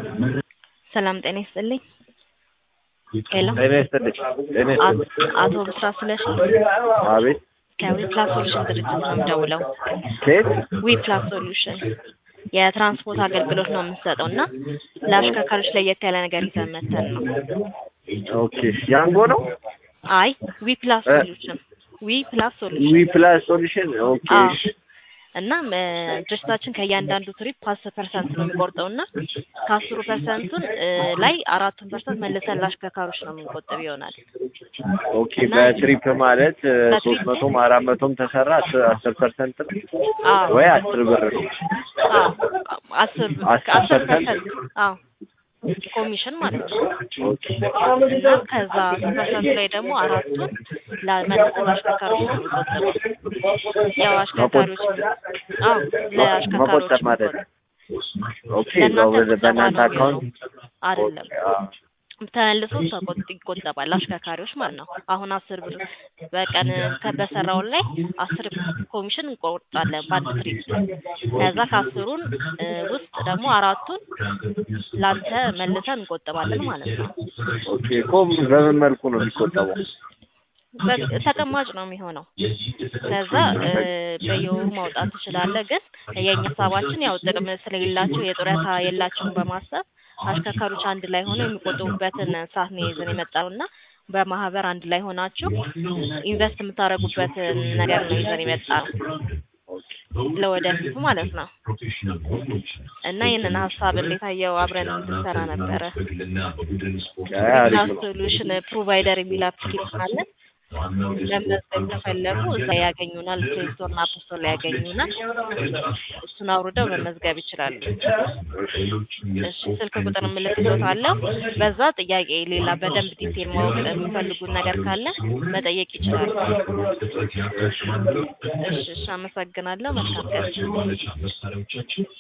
ሰላም ጤና ይስጥልኝ። ሄሎ ጤና ይስጥልኝ። ጤና ይስጥልኝ። አቶ ብስራት ስለሺ አቤት ከዊፕላስ ሶሉሽን ድርጅት ነው የምደውለው። ከየት? ዊፕላስ ሶሉሽን የትራንስፖርት አገልግሎት ነው የምንሰጠው እና ለአሽከርካሪዎች ለየት ያለ ነገር ይዘን መተን ነው። ኦኬ ያንጎ ነው አይ ዊፕላስ እ? ሶሉሽን ዊፕላስ ዊ ሶሉሽን ፕላስ ሶሉሽን ኦኬ አዎ። እሺ። እናም እ፣ ድርጅታችን ከእያንዳንዱ ትሪፕ አስር ፐርሰንት ነው የሚቆርጠው እና ከአስሩ ፐርሰንቱን እ፣ ላይ አራቱን ፐርሰንት መልሰን ለአሽከርካሪዎች ነው የምንቆጥብ ይሆናል። ኦኬ በትሪፕ ማለት በትሪፕ? ሶስት መቶም አራት መቶም ተሰራ አስር አስር ፐርሰንት ነው አዎ ወይ አስር ብር ነው? አዎ አስር አስር አስር ፐርሰንት? ፐርሰንት አዎ ኮሚሽን ማለት ነው። ኦኬ እና ከዛ አስር ፐርሰንት ላይ ደግሞ አራቱን ለመልሰን ለአሽከርካሪዎች ነው የሚቆጥበው። ያው አሽከርካሪዎች አዎ ለአሽከርካሪዎች መቆጠብ ማለት የሚቆጥበው። ኦኬ ለእናንተ በ- ቁጠባ በእናንተ ነው አካውንት የሚሆነው አይደለም ኦኬ፣ አዎ። ተመልሶ ተቆጥ ይቆጠባል አሽከርካሪዎች ማለት ነው። አሁን አስር ብር በቀን በሰራው ላይ አስር ኮሚሽን እንቆርጣለን በአንድ ትሪፕ። ከዛ ከአስሩን እ፣ ውስጥ ደግሞ አራቱን ላንተ መልሰን እንቆጥባለን ማለት ነው። ኦኬ እኮ በምን መልኩ ነው የሚቆጠበው? በ- ተቀማጭ ነው የሚሆነው። ከዛ እ፣ በየወሩ ማውጣት ትችላለህ። ግን የእኛ ሀሳባችን ያው ጥቅም ስለሌላቸው የጡረታ የላቸውም በማሰብ አሽከርካሪዎች አንድ ላይ ሆነው የሚቆጥቡበትን ሰዓት ነው ይዘን የመጣው እና በማህበር አንድ ላይ ሆናችሁ ኢንቨስት የምታደርጉበትን ነገር ነው ይዘን የመጣ ነው ለወደፊቱ ማለት ነው። እና ይህንን ሀሳብ እንዴት አየው? አብረን እንድንሰራ ነበረ። አይ አሪፍ ነው። ሶሉሽን ፕሮቫይደር የሚል አፕሊኬሽን አለን። ለመመዝገብ ከፈለጉ እዛ ያገኙናል። ፕሌይ ስቶር እና አፕ ስቶር ላይ ያገኙናል። እሱን አውርደው መመዝገብ ይችላሉ። እሺ ስልክ ቁጥር እልክልዎታለሁ። በዛ ጥያቄ ሌላ በደንብ ዲቴል ማወቅ የሚፈልጉት ነገር ካለ መጠየቅ ይችላሉ። እሺ እሺ፣ አመሰግናለሁ። መልካም ቀን።